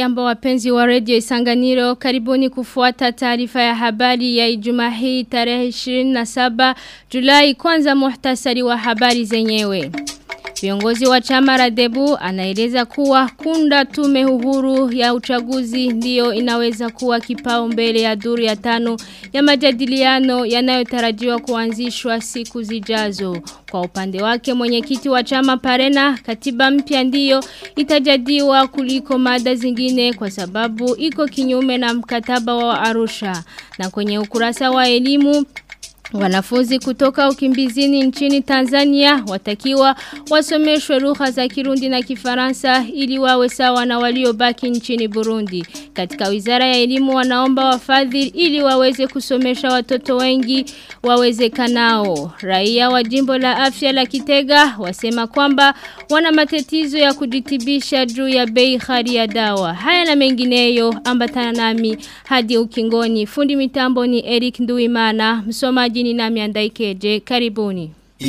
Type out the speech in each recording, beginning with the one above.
Hamjambo wapenzi wa redio Isanganiro karibuni kufuata taarifa ya habari ya Ijumaa hii tarehe 27 Julai kwanza muhtasari wa habari zenyewe. Viongozi wa chama Radebu anaeleza kuwa kunda tume uhuru ya uchaguzi ndiyo inaweza kuwa kipao mbele ya duru ya tano ya majadiliano yanayotarajiwa kuanzishwa siku zijazo. Kwa upande wake mwenyekiti wa chama Parena katiba mpya ndiyo itajadiwa kuliko mada zingine kwa sababu iko kinyume na mkataba wa Arusha. Na kwenye ukurasa wa elimu Wanafunzi kutoka ukimbizini nchini Tanzania watakiwa wasomeshwe lugha za Kirundi na Kifaransa ili wawe sawa na waliobaki nchini Burundi. Katika Wizara ya Elimu wanaomba wafadhili ili waweze kusomesha watoto wengi wawezekanao. Raia wa jimbo la afya la Kitega wasema kwamba wana matatizo ya kujitibisha juu ya bei ghali ya dawa. Haya na mengineyo ambatana nami hadi ukingoni. Fundi mitambo ni Eric Nduimana, msomaji ni nami andaikeje. Karibuni.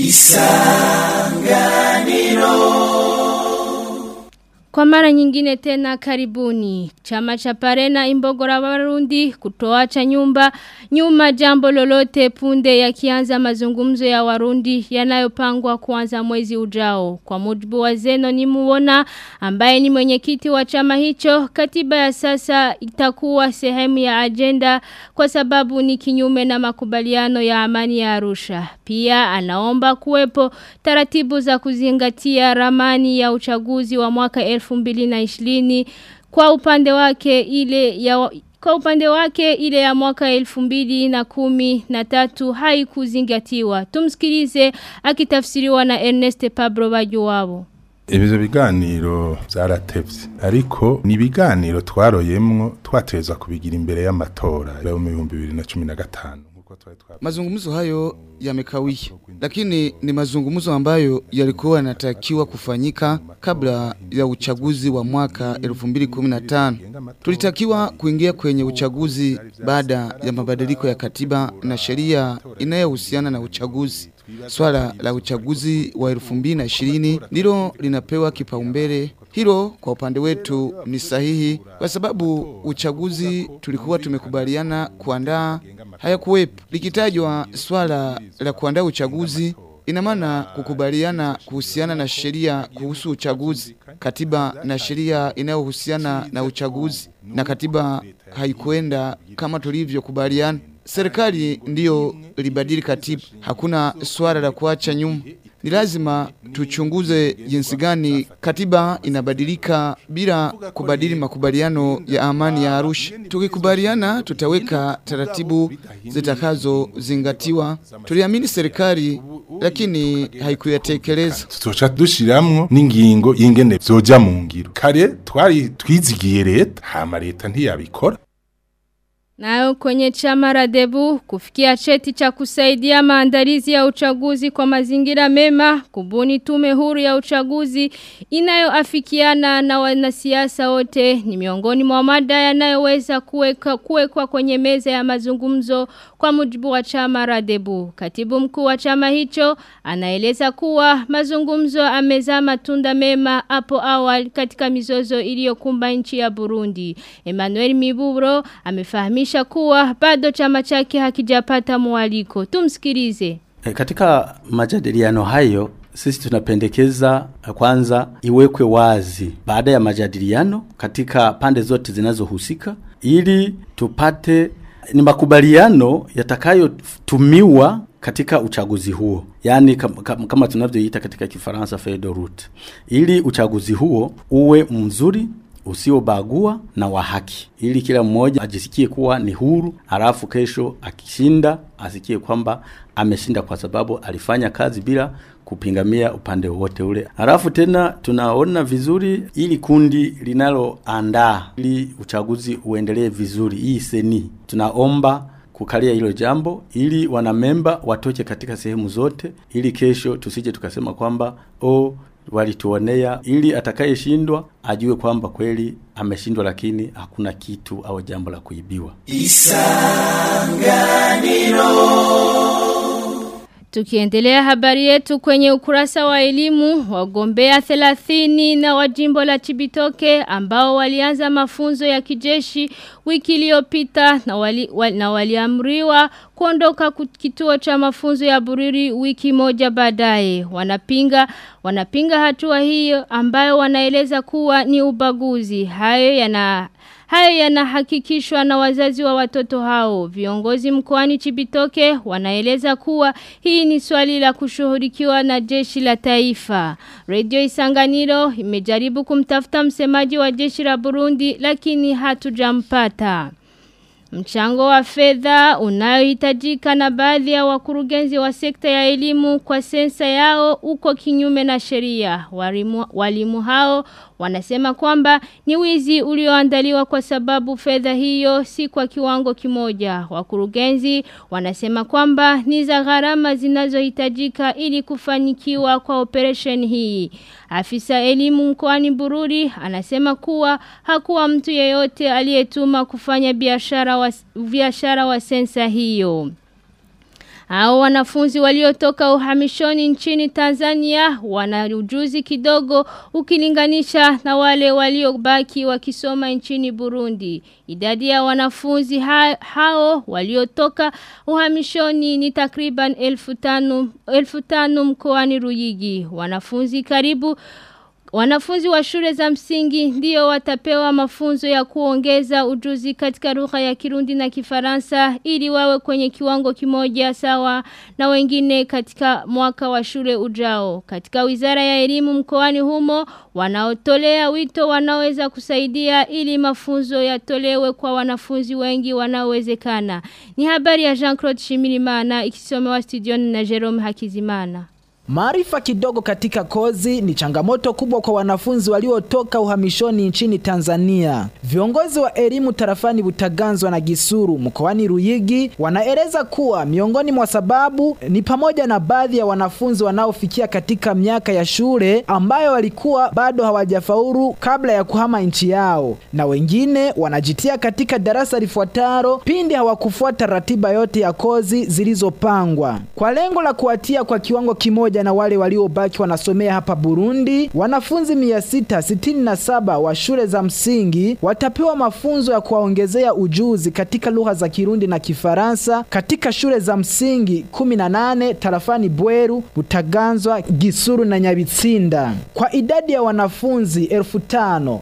Isanganiro kwa mara nyingine tena karibuni. Chama cha Parena Imbogora Warundi kutoacha nyumba nyuma jambo lolote punde yakianza mazungumzo ya Warundi yanayopangwa kuanza mwezi ujao. Kwa mujibu wa Zeno ni muona ambaye ni mwenyekiti wa chama hicho katiba ya sasa itakuwa sehemu ya agenda kwa sababu ni kinyume na makubaliano ya amani ya Arusha. Pia anaomba kuwepo taratibu za kuzingatia ramani ya uchaguzi wa mwaka 2020 kwa upande wake ile ya kwa upande wake ile ya mwaka elfu mbili na kumi na tatu haikuzingatiwa. Tumsikilize akitafsiriwa na Ernest Pablo Bajuwabo. Ibyo biganiro byaratevye ariko ni biganiro twaroyemwo twateza kubigira imbere y'amatora yo mu 2015 Mazungumzo hayo yamekawia, lakini ni mazungumzo ambayo yalikuwa yanatakiwa kufanyika kabla ya uchaguzi wa mwaka 2015. Tulitakiwa kuingia kwenye uchaguzi baada ya mabadiliko ya katiba na sheria inayohusiana na uchaguzi. Swala la uchaguzi wa 2020 ndilo linapewa kipaumbele. Hilo kwa upande wetu ni sahihi kwa sababu uchaguzi tulikuwa tumekubaliana kuandaa hayakuwepo. Likitajwa swala la kuandaa uchaguzi ina maana kukubaliana kuhusiana na sheria kuhusu uchaguzi, katiba na sheria inayohusiana na uchaguzi, na katiba haikuenda kama tulivyokubaliana. Serikali ndiyo libadili katiba, hakuna swala la kuacha nyuma. Ni lazima tuchunguze jinsi gani katiba inabadilika bila kubadili makubaliano ya amani ya Arusha. Tukikubaliana tutaweka taratibu zitakazozingatiwa. Tuliamini serikali lakini haikuyatekeleza. Tuzoca dushiramwo n'ingingo y'ingene vyoja mu ngiro. Kare twari twizigiye leta, hama leta ntiyabikora. Nayo kwenye chama Radebu kufikia cheti cha kusaidia maandalizi ya uchaguzi kwa mazingira mema, kubuni tume huru ya uchaguzi inayoafikiana na wanasiasa wote ni miongoni mwa mada yanayoweza kuwekwa kuwekwa kwenye meza ya mazungumzo kwa mujibu wa chama Radebu. Katibu mkuu wa chama hicho anaeleza kuwa mazungumzo amezaa matunda mema hapo awali katika mizozo iliyokumba nchi ya Burundi. Emmanuel Miburo amefahamisha kuonyesha kuwa bado chama chake hakijapata mwaliko. Tumsikilize. E, katika majadiliano hayo sisi tunapendekeza kwanza iwekwe wazi baada ya majadiliano katika pande zote zinazohusika ili tupate ni makubaliano yatakayotumiwa katika uchaguzi huo yani kam, kam, kama tunavyoita katika kifaransa feuille de route ili uchaguzi huo uwe mzuri usiobagua na wa haki ili kila mmoja ajisikie kuwa ni huru alafu kesho akishinda asikie kwamba ameshinda kwa sababu alifanya kazi bila kupingamia upande wote ule. Alafu tena tunaona vizuri ili kundi linaloandaa ili uchaguzi uendelee vizuri hii seni. Tunaomba kukalia hilo jambo ili wanamemba watoke katika sehemu zote ili kesho tusije tukasema kwamba oh walituonea ili atakayeshindwa ajue kwamba kweli ameshindwa lakini hakuna kitu au jambo la kuibiwa. Isanganiro Tukiendelea habari yetu kwenye ukurasa wa elimu, wagombea 30 na wa jimbo la Chibitoke ambao walianza mafunzo ya kijeshi wiki iliyopita na wali, wali, na waliamriwa kuondoka kituo cha mafunzo ya Bururi wiki moja baadaye. Wanapinga wanapinga hatua hiyo ambayo wanaeleza kuwa ni ubaguzi. Hayo yana Hayo yanahakikishwa na wazazi wa watoto hao. Viongozi mkoani Chibitoke wanaeleza kuwa hii ni swali la kushughulikiwa na jeshi la taifa. Radio Isanganiro imejaribu kumtafuta msemaji wa jeshi la Burundi lakini hatujampata. Mchango wa fedha unayohitajika na baadhi ya wakurugenzi wa sekta ya elimu kwa sensa yao uko kinyume na sheria. Walimu, walimu hao wanasema kwamba ni wizi ulioandaliwa kwa sababu fedha hiyo si kwa kiwango kimoja. Wakurugenzi wanasema kwamba ni za gharama zinazohitajika ili kufanikiwa kwa operation hii. Afisa elimu mkoani Bururi anasema kuwa hakuwa mtu yeyote aliyetuma kufanya biashara wa, biashara wa sensa hiyo. Hao wanafunzi waliotoka uhamishoni nchini Tanzania wana ujuzi kidogo ukilinganisha na wale waliobaki wakisoma nchini Burundi. Idadi ya wanafunzi ha hao waliotoka uhamishoni ni takriban elfu tanu, elfu tanu mkoani Ruyigi. Wanafunzi karibu Wanafunzi wa shule za msingi ndio watapewa mafunzo ya kuongeza ujuzi katika lugha ya Kirundi na Kifaransa ili wawe kwenye kiwango kimoja sawa na wengine katika mwaka wa shule ujao. Katika Wizara ya Elimu mkoani humo wanaotolea wito wanaweza kusaidia ili mafunzo yatolewe kwa wanafunzi wengi wanaowezekana. Ni habari ya Jean-Claude Shimirimana ikisomewa studioni na Jerome Hakizimana. Maarifa kidogo katika kozi ni changamoto kubwa kwa wanafunzi waliotoka uhamishoni nchini Tanzania. Viongozi wa elimu tarafani Butaganzwa na Gisuru mkoani Ruyigi wanaeleza kuwa miongoni mwa sababu ni pamoja na baadhi ya wanafunzi wanaofikia katika miaka ya shule ambayo walikuwa bado hawajafaulu kabla ya kuhama nchi yao, na wengine wanajitia katika darasa lifuataro pindi hawakufuata ratiba yote ya kozi zilizopangwa kwa lengo la kuwatia kwa kiwango kimoja na wale waliobaki wanasomea hapa Burundi. Wanafunzi 667 wa shule za msingi watapewa mafunzo ya kuwaongezea ujuzi katika lugha za Kirundi na Kifaransa katika shule za msingi 18 tarafani Bweru, Butaganzwa, Gisuru na Nyabitsinda. Kwa idadi ya wanafunzi elfu tano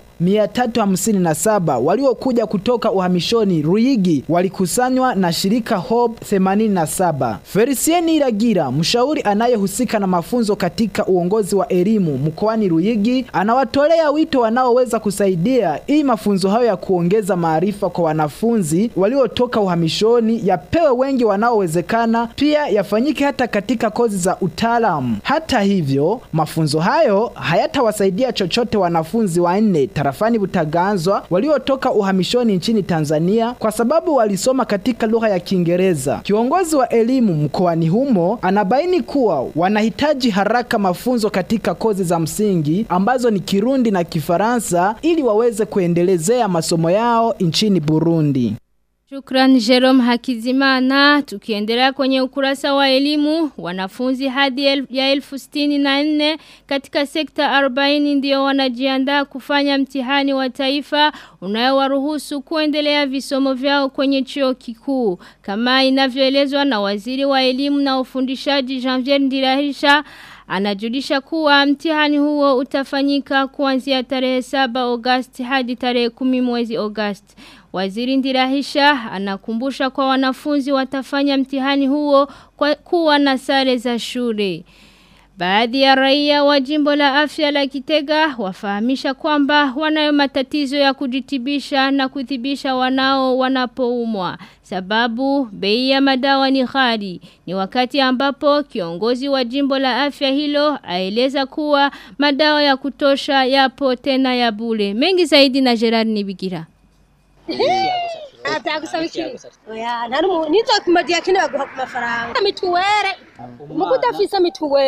357 waliokuja kutoka uhamishoni Ruigi walikusanywa na shirika Hope 87. Felicien Iragira, mshauri anayehusika na mafunzo katika uongozi wa elimu mkoani Ruigi, anawatolea wito wanaoweza kusaidia ili mafunzo hayo ya kuongeza maarifa kwa wanafunzi waliotoka uhamishoni yapewe wengi wanaowezekana, pia yafanyike hata katika kozi za utaalamu. Hata hivyo, mafunzo hayo hayatawasaidia chochote wanafunzi wanne tarafani Butaganzwa waliotoka uhamishoni nchini Tanzania kwa sababu walisoma katika lugha ya Kiingereza. Kiongozi wa elimu mkoani humo anabaini kuwa wanahitaji haraka mafunzo katika kozi za msingi ambazo ni Kirundi na Kifaransa ili waweze kuendelezea masomo yao nchini Burundi. Shukran Jerome Hakizimana. Tukiendelea kwenye ukurasa wa elimu, wanafunzi hadi el, ya elfu stini na nne katika sekta 40 ndio wanajiandaa kufanya mtihani wa taifa unayowaruhusu kuendelea visomo vyao kwenye chuo kikuu. Kama inavyoelezwa na waziri wa elimu na ufundishaji Janvier Ndirahisha, Anajulisha kuwa mtihani huo utafanyika kuanzia tarehe 7 Agosti hadi tarehe 10 mwezi Agosti. Waziri Ndirahisha anakumbusha kwa wanafunzi watafanya mtihani huo kwa kuwa na sare za shule. Baadhi ya raia wa jimbo la afya la Kitega wafahamisha kwamba wanayo matatizo ya kujitibisha na kuthibisha wanao wanapoumwa. Sababu bei ya madawa ni ghali. Ni wakati ambapo kiongozi wa jimbo la afya hilo aeleza kuwa madawa ya kutosha yapo tena ya bure. Mengi zaidi na Gerard Nibigira. atagusaba iki oya nari mu nizo kumadia kine baguha ku mafaranga mituwere muko udafise mituwere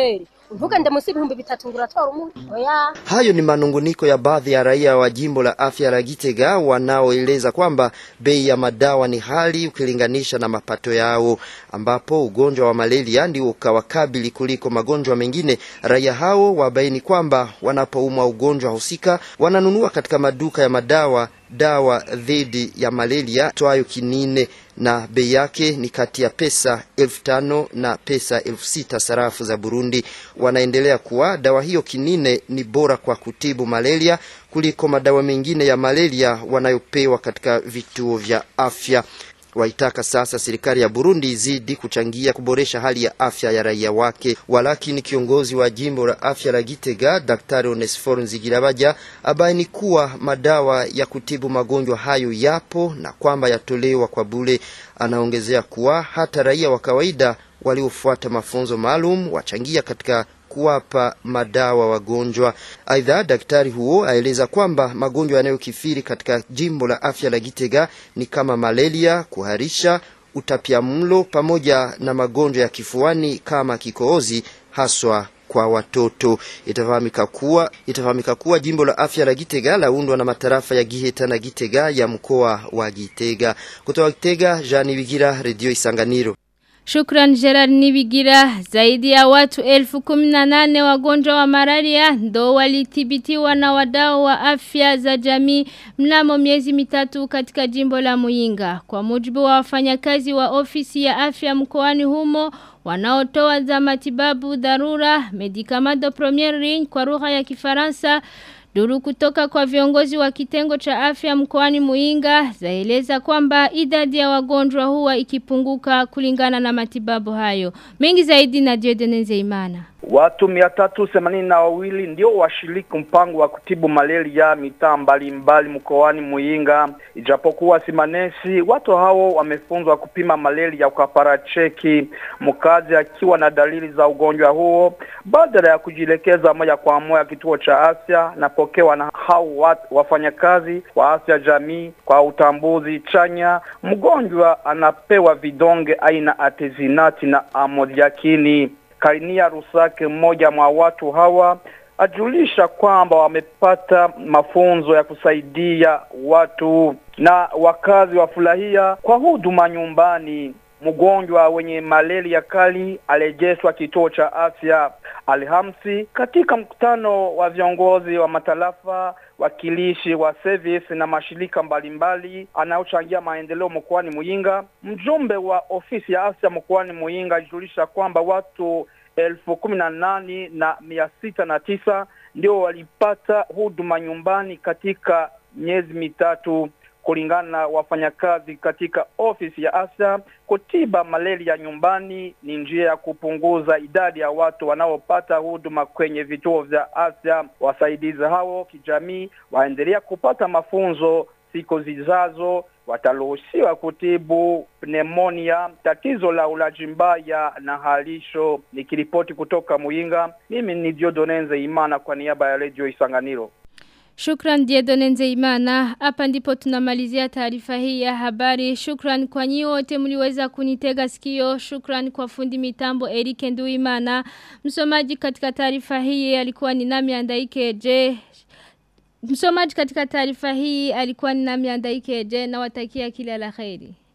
ntugende munsi y'ibihumbi bitatu ngo uratora umuti oya Hayo ni manunguniko ya baadhi ya raia wa jimbo la afya la Gitega wanaoeleza kwamba bei ya madawa ni hali ukilinganisha na mapato yao, ambapo ugonjwa wa malaria ndio ukawakabili kuliko magonjwa mengine. Raia hao wabaini kwamba wanapoumwa ugonjwa husika wananunua katika maduka ya madawa dawa dhidi ya malaria twayo kinine na bei yake ni kati ya pesa elfu tano na pesa elfu sita sarafu za Burundi. Wanaendelea kuwa dawa hiyo kinine ni bora kwa kutibu malaria kuliko madawa mengine ya malaria wanayopewa katika vituo vya afya. Waitaka sasa serikali ya Burundi izidi kuchangia kuboresha hali ya afya ya raia wake. Walakini kiongozi wa jimbo la afya la Gitega, Daktari Onesphore Nzigirabaja, abaini kuwa madawa ya kutibu magonjwa hayo yapo na kwamba yatolewa kwa bure. Anaongezea kuwa hata raia wa kawaida waliofuata mafunzo maalum wachangia katika kuwapa madawa wagonjwa. Aidha, daktari huo aeleza kwamba magonjwa yanayokithiri katika jimbo la afya la Gitega ni kama malaria, kuharisha, utapiamlo pamoja na magonjwa ya kifuani kama kikohozi haswa kwa watoto. Itafahamika kuwa itafahamika kuwa jimbo la afya la Gitega laundwa na matarafa ya Giheta na Gitega ya mkoa wa Gitega. Kutoka Gitega, Jean Bigira, Radio Isanganiro. Shukran Gerard Nibigira zaidi ya watu elfu kuminanane wagonjwa wa malaria ndo walithibitiwa na wadau wa afya za jamii mnamo miezi mitatu katika jimbo la Muyinga. Kwa mujibu wa wafanyakazi wa ofisi ya afya mkoani humo wanaotoa za matibabu dharura medikamado premier ring kwa lugha ya Kifaransa Duru kutoka kwa viongozi wa kitengo cha afya mkoani Muinga zaeleza kwamba idadi ya wagonjwa huwa ikipunguka kulingana na matibabu hayo. Mengi zaidi na Dieudonne imana Watu mia tatu themanini na wawili ndio washiriki mpango wa kutibu malaria mitaa mbalimbali mkoani Muyinga. Ijapokuwa si manesi, watu hao wamefunzwa kupima malaria kwa paracheki. Mkazi akiwa na dalili za ugonjwa huo, badala ya kujielekeza moja kwa moja kituo cha afya, napokewa na hao wafanyakazi wa afya jamii kwa utambuzi chanya. Mgonjwa anapewa vidonge aina atezinati na amodiakini. Kainia Rusake, mmoja mwa watu hawa, ajulisha kwamba wamepata mafunzo ya kusaidia watu na wakazi wafurahia kwa huduma nyumbani. Mgonjwa wenye malaria kali alejeshwa kituo cha afya Alhamisi katika mkutano wa viongozi wa matarafa wakilishi wa service na mashirika mbalimbali anayochangia maendeleo mkoani Muyinga. Mjumbe wa ofisi ya afya mkoani Muyinga alijulisha kwamba watu elfu kumi na nane na mia sita na tisa ndio walipata huduma nyumbani katika miezi mitatu kulingana na wafanyakazi katika ofisi ya afya, kutiba malaria nyumbani ni njia ya kupunguza idadi ya watu wanaopata huduma kwenye vituo vya afya. Wasaidizi hao kijamii waendelea kupata mafunzo siku zijazo wataruhusiwa kutibu pneumonia, tatizo la ulaji mbaya na halisho. Nikiripoti kutoka Muyinga, mimi ni Diodonenze Imana kwa niaba ya Radio Isanganiro. Shukran Diedone Nzeimana. Hapa ndipo tunamalizia taarifa hii ya habari. Shukran kwa nyi wote mliweza kunitega sikio. Shukran kwa fundi mitambo Erike Nduimana. Msomaji katika taarifa hii alikuwa ni nami Andaike Je. Msomaji katika taarifa hii alikuwa ni nami Andaike Je na watakia kila la kheri.